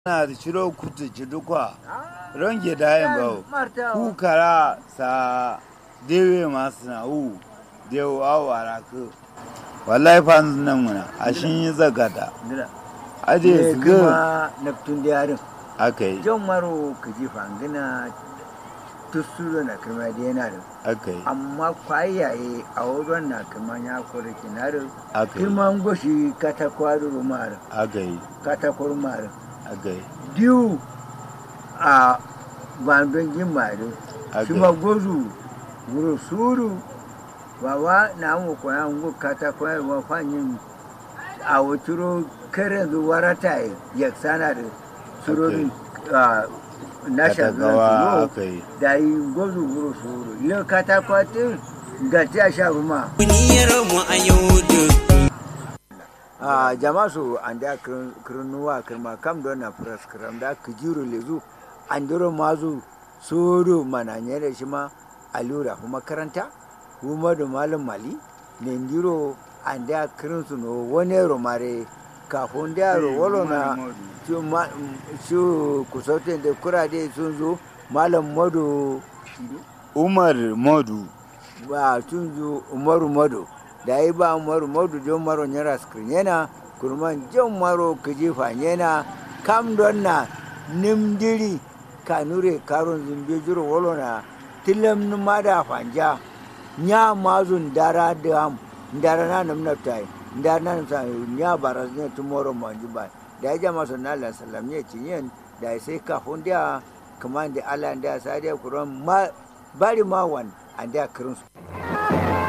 na da ciro kutu ci dukwa ronge dayin bawo Marta. ku kara sa dewe masu na hu dewo awara ku wallahi fa nan muna a shin yi zagata Nira. aje Ne su ga kuma naftun da yarin. aka yi Jan maro ka ji fangina tusuro na kirma da yana da. aka yi Amma kwayaye a wurin na kirma ya kore kinarin. aka yi Kirman goshi katakwaro rumar. aka yi Katakwar rumar. aka yi Diyu a bandon jimare. aka Shuma yi gozu wuro suru. Wawa na mu koya ngu katakwar wa fanyin a wuturo karen zuwa ta yaksana da surorin na katagawa shagawa aka yi da yi gozu wuro suru yau katakwatin ga ta sha ruma Duniyar mu a yau duk a jama su an da kirnuwa kirma kam don na firas kiram da kijiru lezu an duro mazu suru mananye da shi ma alura kuma makaranta kuma da malam mali ne ndiro an da kirin su no wani romare kafin da yaro walo na su ma- su kusautin da kurade sun zo malam madu umar modu ba tun zo umaru mado da yi ba umaru mado don maro nyara skrin yana kurman jan maro kaji yana kam don na nimdiri kanure karon zumbi jiro wolo na tilam numa da fanja nya mazun dara da am dara na namna tai dara na namsa nya baraz ne tomorrow manji ba da ya jama sunna Allah sallam ne cinyen da sai kafin da kaman da Allah da sa da kuran ma bari ma wan an da kirin su